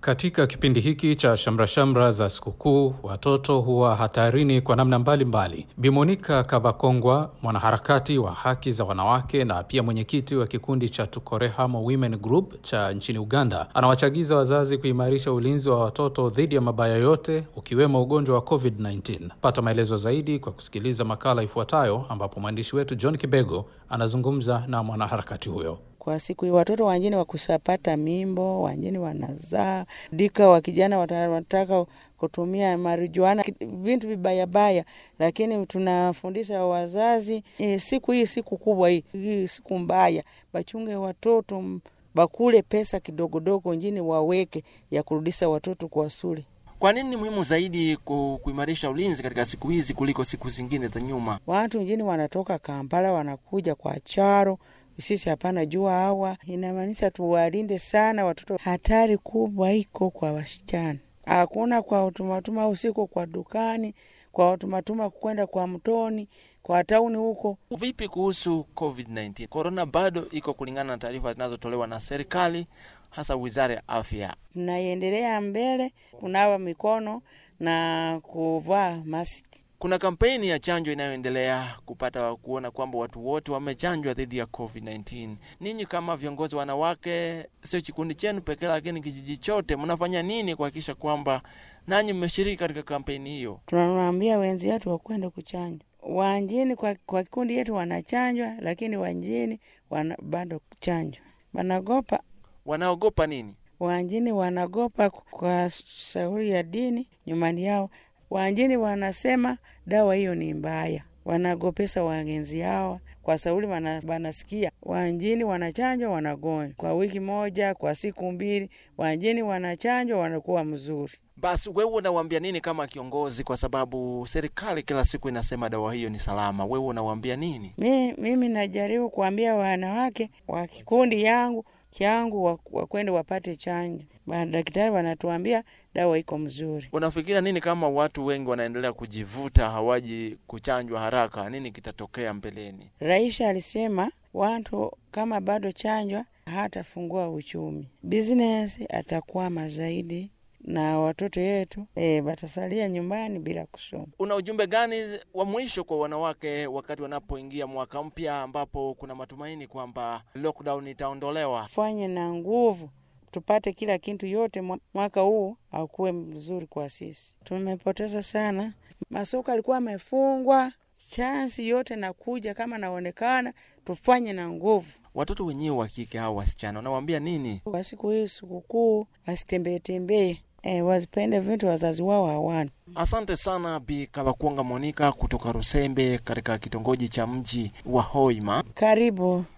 Katika kipindi hiki cha shamrashamra za sikukuu, watoto huwa hatarini kwa namna mbalimbali. Bimonika Kabakongwa, mwanaharakati wa haki za wanawake na pia mwenyekiti wa kikundi cha Tukorehamo Women Group cha nchini Uganda, anawachagiza wazazi kuimarisha ulinzi wa watoto dhidi ya mabaya yote, ukiwemo ugonjwa wa COVID-19. Pata maelezo zaidi kwa kusikiliza makala ifuatayo, ambapo mwandishi wetu John Kibego anazungumza na mwanaharakati huyo. Kwa siku hii watoto wengine wakusapata mimbo, wengine wanazaa dika, wa kijana wanataka kutumia marijuana, vintu vibayabaya, lakini tunafundisha wazazi e, siku hii siku kubwa hii, hii siku mbaya, bachunge watoto bakule pesa kidogodogo njini waweke ya kurudisha watoto kwa shule. Kwa nini ni muhimu zaidi kuimarisha ulinzi katika siku hizi kuliko siku zingine za nyuma? Watu wengine wanatoka Kampala wanakuja kwa charo sisi hapana jua hawa, inamaanisha tuwalinde sana watoto. Hatari kubwa iko kwa wasichana, hakuna kwa utumatuma usiku kwa dukani, kwa utumatuma kwenda kwa mtoni, kwa tauni huko. Vipi kuhusu COVID-19? Korona bado iko kulingana na taarifa zinazotolewa na serikali, hasa wizara ya afya. Tunaiendelea mbele, kunawa mikono na kuvaa maski. Kuna kampeni ya chanjo inayoendelea kupata kuona kwamba watu wote wamechanjwa dhidi ya COVID-19. Ninyi kama viongozi wanawake, sio kikundi chenu pekee, lakini kijiji chote, mnafanya nini kuhakikisha kwamba nanyi mmeshiriki katika kampeni hiyo? Tunawaambia wenzi wetu wakwenda kuchanjwa. Wanjini kwa, kwa kikundi yetu wanachanjwa, lakini wanjini wana, bado kuchanjwa wanagopa. Wanaogopa nini? Wanjini wanagopa kwa shauri ya dini nyumbani yao Wanjini wanasema dawa hiyo ni mbaya, wanagopesa wagenzi hawa kwa sauli wanasikia wanjini wanachanjwa wanagonjwa kwa wiki moja, kwa siku mbili, wanjini wanachanjwa wanakuwa mzuri. Basi wewe unawambia nini kama kiongozi, kwa sababu serikali kila siku inasema dawa hiyo ni salama? Wewe unawambia nini? Mi, mimi najaribu kuambia wanawake wa kikundi yangu changu wakwende wapate chanjo. Madaktari wanatuambia dawa iko mzuri. Unafikiria nini kama watu wengi wanaendelea kujivuta, hawaji kuchanjwa haraka? Nini kitatokea mbeleni? Rais alisema watu kama bado chanjwa hatafungua uchumi, business atakwama zaidi na watoto yetu e, watasalia nyumbani bila kusoma. Una ujumbe gani wa mwisho kwa wanawake wakati wanapoingia mwaka mpya ambapo kuna matumaini kwamba lockdown itaondolewa? Fanye na nguvu tupate kila kitu yote, mwaka huu akuwe mzuri kwa sisi. Tumepoteza sana, masoko alikuwa amefungwa, chansi yote nakuja kama naonekana, tufanye na nguvu. Watoto wenyewe wa kike au wasichana, unawambia nini kwa siku hii sikukuu? Wasitembee tembee E, wazipende vitu wazazi wao hawana. Asante sana Bi Kabakwonga Monika kutoka Rusembe katika kitongoji cha mji wa Hoima. Karibu.